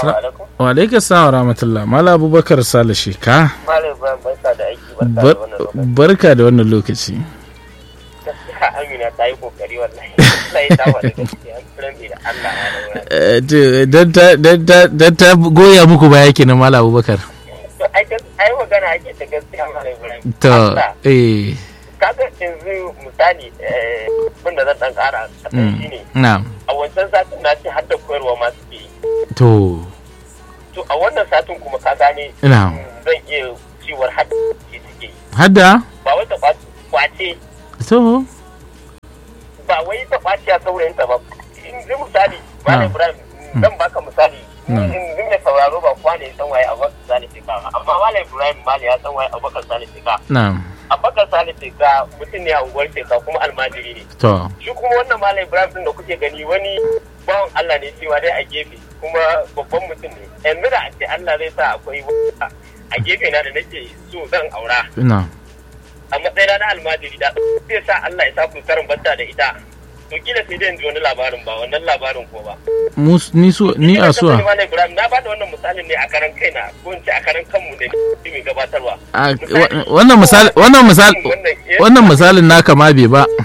wa alaikum salam wa rahmatullah mala abubakar sale sheka Malam Ibrahim barka da aiki barka da Bar- wannan lokaci. barka da wannan lokaci Gaskiya Amina ta yi kokari wallahi. Sai ta wani gaskiya an kiran da Allah ma da wurin. Eh, to, dan ta- dan ta- dan ta goya muku baya kenan mala abubakar To ai gas- ai magana ake ta gaskiya Malam Ibrahim. to Allah, eh kaga yanzu misali eh abin da zan dan kara kaɗan mm, shine na'am a wancan satin na ce har da koyarwa ma suke yi. to To a wannan satin kuma ka gane na'am mm, zan iya ciwar har da suke suke yi. hadda Ba wai ta kwace- kwace to ba wai ta kwace a saurayinta ba. In ji misali Malam Ah. Ibrahim zan baka misali. Mm. In mai sauraro ba kowa ne ya san waye Abubakar Sani Fika ba. Amma Malam Ibrahim Mali ya san waye Abubakar Sani Fika. na'am Abubakar Sani Fika mutum ne a unguwar Fika kuma almajiri ne. to Shi kuma wannan Malam Ibrahim din da kuke gani wani bawan Allah ne cewa dai a gefe kuma babban mutum ne. Yanzu da a ce Allah zai sa akwai wata a gefe na da nake so zan aura. na'am a matsayina na almajiri da zai sa Allah ya sa ku karin banta da ita to kila sai dai in ji wani labarin ba wannan labarin ko ba Mus- ni su ni a suwa Malam Ibrahim na bada wannan misalin ne a karan kaina ko in ce a karan kanmu da ni mai gabatarwa A- wa- wannan misali wannan misali wannan misalin naka ma bai ba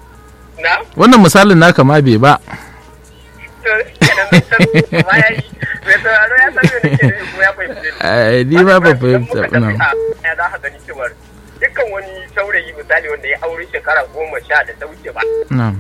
na wannan misalin naka ma bai ba to kenan zan san ma yayi mai sauraro ya san me nake nufi kuma ya fahimce ni Eh, ni ba ba fahimta Idan muka na'am tafi a- ya za ka gani cewar dukkan wani saurayi misali wanda ya aure shekara goma sha da ta wuce ba na'am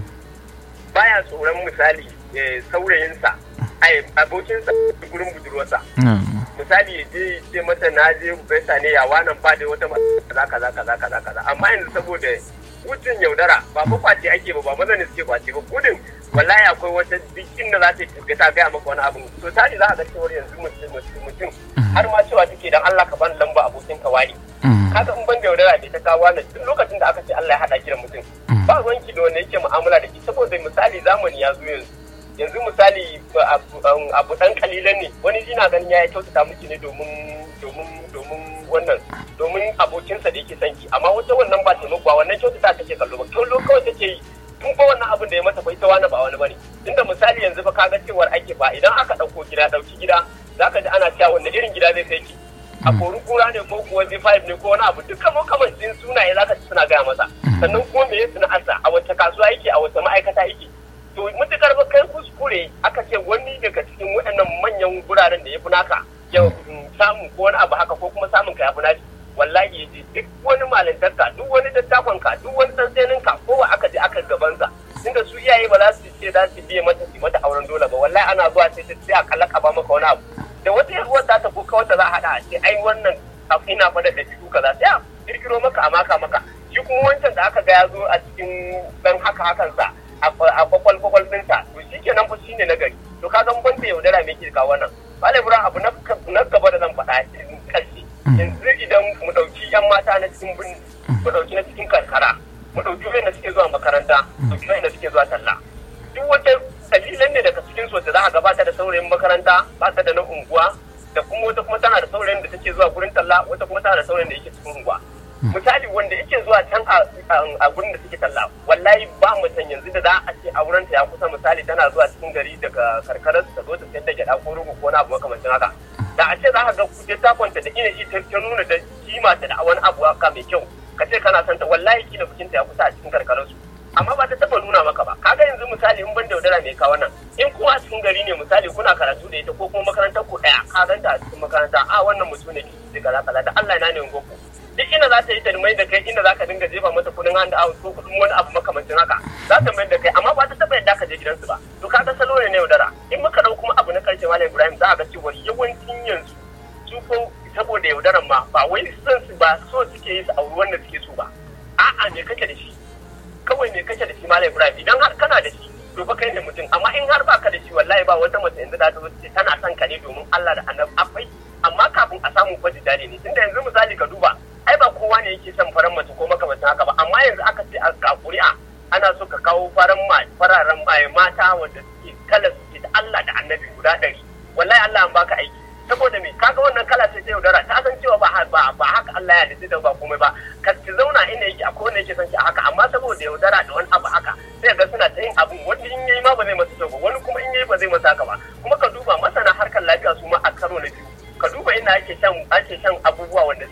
baya tsoron misali eh, saurayinsa ai abokinsa gurin budurwarsa na'am misali ya je ya ce mata na je gaisa ne ya wannan ba da wata mata kaza kaza kaza kaza kaza amma yanzu saboda gudun yaudara ba fa kwace ake ba ba maza ne suke kwace ba gudun wallahi akwai wata duk inda za ta tafi ta gaya maka wani abu to tari za a ga cewar yanzu mutum mutum mutum har ma cewa take dan Allah ka ban lamba abokin ka wani Mm, kaga in ban da yaudara bai ta kawo wannan duk lokacin da aka ce Allah ya hada ki da mutum Mm. ba ruwanki da wanda yake mu'amala da ki saboda misali zamani ya zo yanzu yanzu misali ba abu- um, abu dan kalilan ne wani jina ganin ya kyautata miki ne domin domin domin wannan domin abokinsa da yake son ki amma wata wannan ba taimako ba wannan kyautata take kallo ba kallo kawai take yi tun ba wannan abin da ya mata bai ta wani ba wani bane tunda misali yanzu fa kaga cewar ake ba idan aka dauko gida dauki gida zaka ji ana cewa wanda irin gida zai kai ki a kori kura ne ko kuwa Z5 ne ko wani abu duka makamancin sunaye zaka ci suna gaya masa sannan kuma me ya sana'arsa a wace kasuwa yake a wace ma'aikata yake to mutukar ba kai kuskure aka ce wani daga cikin waɗannan manyan guraren da ya fi naka ya samu ko wani abu haka ko kuma samun ka ya fi nashi wallahi ya je duk wani malintarka duk wani dattakonka duk wani tsantseninka ko aka je aka gabansa tunda su iyaye ba za su ce za su biye mata su mata auren dole ba wallahi ana zuwa sai ta sai a kalla ka ba maka wani abu da wata yaruwar za ta ko kawai ta za a haɗa a ce ai wannan abu ina faɗa da shi kaza sai a kirkiro maka a maka maka shi kuma wancan da aka ga ya zo a cikin dan haka hakansa a kwakwal kwakwal ɗinsa to shi kenan fa shine na gari to ka ga ban da yaudara me ke kawo wannan Malam Ibrahim abu na gaba da zan faɗa ƙarshe yanzu idan mu ɗauki 'yan mata na cikin birni mu ɗauki na cikin karkara mu ɗauki wanda suke zuwa makaranta mu ɗauki wanda suke zuwa talla duk wata dalilan ne daga cikin su wacce za a gabata da saurayin makaranta ba ta da na unguwa da kuma wata kuma tana da saurayin da take zuwa gurin talla wata kuma tana da saurayin da yake cikin unguwa misali wanda yake zuwa can a gurin da suke talla wallahi ba mutum yanzu da za a ce a wurin ta ya kusa misali tana zuwa cikin gari daga karkarar ta zo ta sayar da gyada ko rugu ko wani abu makamancin haka da a ce za ka ga kuje takonta da ina ita ta nuna da kima ta da wani abu haka mai kyau ka ce kana santa wallahi kila bikinta ya kusa a cikin karkarar su amma ba ta taba nuna maka ba kaga yanzu misali in ban da yaudara mai kawo nan in kuma a cikin gari ne misali kuna karatu da ita ko kuma makarantar ku daya ka ganta a cikin makaranta a wannan mutum ne ke kaza kaza da Allah na ne goku duk ina za ta yi ta mai da kai ina za ka dinga jefa mata kudin hand out ko kudin wani abu makamancin haka za ta mai da kai amma ba ta taba yadda ka je gidansu ba to kaga salo ne na yaudara in muka dau kuma abu na karshe malam Ibrahim za a ga cewa yawancin yanzu su ko saboda yaudaran ma ba wai son su ba so suke yi su auri wanda suke so ba a'a me kake da shi kawai me kake da shi malam Ibrahim idan har kana da shi to fa kai ne mutum amma in har baka da shi wallahi ba wata mace yanzu da ta wuce tana son ka ne domin Allah da Annabi akwai amma kafin a samu kwaji dare ne tunda yanzu misali ka duba ai ba kowa ne yake son faran mace ko makamancin haka ba amma yanzu aka ce a ƙuri'a ana so ka kawo faran fararen mata wanda suke kala suke da Allah da Annabi guda ɗari wallahi Allah an baka aiki saboda me kaga wannan kala ce ta yaudara ta san cewa ba ba haka Allah ya halitta da ba komai ba ka ki zauna inda yake akwai wanda yake son ki a haka amma saboda yaudara da wani abu haka sai ga suna ta yin abin wani in yayi ma ba zai masa kyau ba wani kuma in yayi ba zai masa haka ba kuma ka duba masana harkar lafiya su ma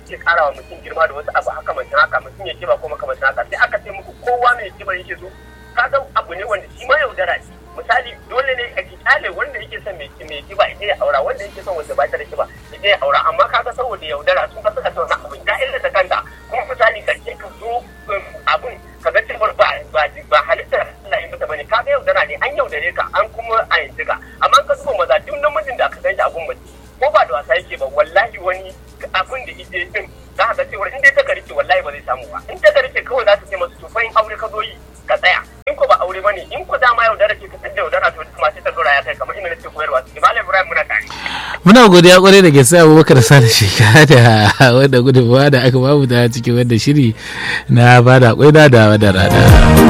suke kara wa mutum girma da wasu abu haka mutum haka mutum ya kiba ko makamancin haka sai aka ce muku kowa mai kiba yake so kaga abu ne wanda shi ma yaudara ce misali dole ne a kyale wanda yake son mai kiba ya ya aura wanda yake son wanda ba ta da kiba ya ya aura amma kaga saboda yaudara sun ka suka tauna abin ta illa ta kanta kuma misali karshe ka zo abin ka ga cewar ba ba halittar Allah ya mata bane kaga yaudara ne an yaudare ka an kuma a yanzu ka amma ka zuba maza duk namijin da aka san shi abun mace ko ba da wasa yake ba wallahi wani abin da ije din za ka ga cewar in dai ta karike wallahi ba zai samu ba in ta karike kawai za ta ce masu to fa in aure ka zo yi ka tsaya in ko ba aure bane in ko dama yaudara ce ka san da yaudara to kuma sai ta dora ya kai kamar ina nake koyarwa su malam Ibrahim muna tare muna godiya kwarai da gaske abubakar sani shekara da wanda gudunmawa da aka bamu da cikin wanda shiri na bada kwaida da wadda rana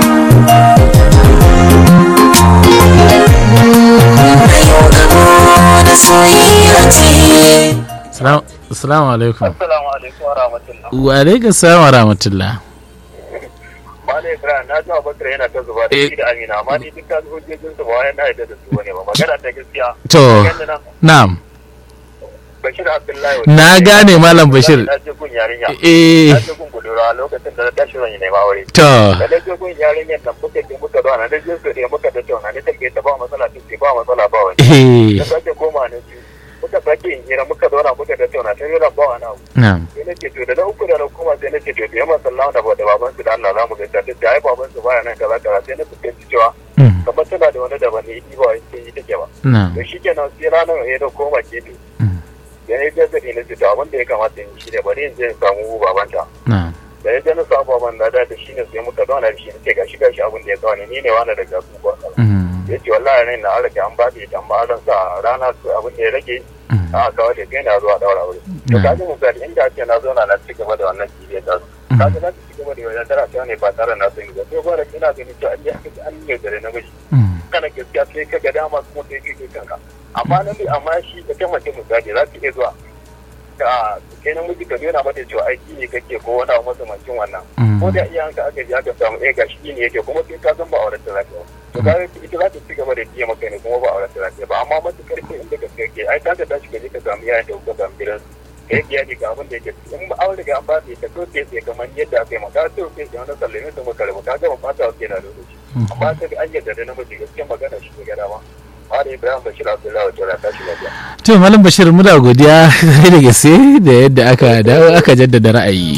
Assalamu alaikum. Assalamu alaikum wa rahmatullah. Wa alaikum salam wa rahmatullah. Malam Ibrahim na ji Abubakar yana ta zuba da shi da Amina amma ni duk ka zo jejin su ba wai na yadda da su bane ba magana ta gaskiya. To, na'am. Bashir Abdullahi. Na gane Malam Bashir. Na je gun yarinya. Eh. Na je gun budura lokacin da na tashi zan yi nema aure. To. Da na je gun yarinyar nan muka je muka zauna na je su ne muka tattauna ni take ta ba matsala take ba matsala ba wani. Eh. Da sake koma na ji. Muka sake yin hira muka zauna muka tattauna sai yana ba wani abu. Na'am. sai nake to da na uku da na koma sai nake to da masallahu da da baban su da Allah za mu ga ta da ai baban su baya nan kaza kaza sai na fuskanci cewa Mm. kamar tana da wani daban ne ba wai sai yi take ba Na'am. to shikenan sai ranar ya da koma ke to Mm. da ya ga zani na to abin da ya kamata in shi ne bari in je in samu babanta Na'am. da ya je na samu baban da da shi ne sai muka zauna da shi ne gashi gashi abin da ya kawo ne ni ne wani daga su ba Mm. ya ce wallahi rai na rage an ba da ita amma zan sa rana su abin da ya rage Mm. a kawo da kai na zuwa daura aure to Mm. kaji misali inda ake na zauna na ci gaba da wannan kibiyar da su kaji na ci gaba da wannan tara ta ne ba tare na sani ba sai gwada ina ganin cewa an yi haka an yi dare na miji Mm. kana gaskiya sai ka ga dama kuma sai kai kai kanka amma na amma shi da kan mace misali za ta iya zuwa ka kai namiji ka nuna mata cewa aiki ne kake ko wani abu makamancin wannan Mm. ko da iyayenka aka ji aka samu eh gashi ne yake kuma sai ka san ba auren ta zaka to ka ita za ta ci gaba da biya maka ne kuma ba auren ta zaka ba amma matukar ke inda ka ke ai ta ka tashi ka je ka samu iyayen da kuka samu gidan ka yi biya ga abin da yake in ba aure ga an ba ta to sai sai kamar yadda aka yi maka to sai sai wani sallame ta maka rabu ka ga ba ta ke na lokaci amma ta ga an yadda da namiji gaskiya magana shi ne gada ma Mala Ibrahim Bashir Abdullahi wa Tora tashi lafiya. To Malam Bashir muna godiya da gaske da yadda aka dawo aka jaddada ra'ayi.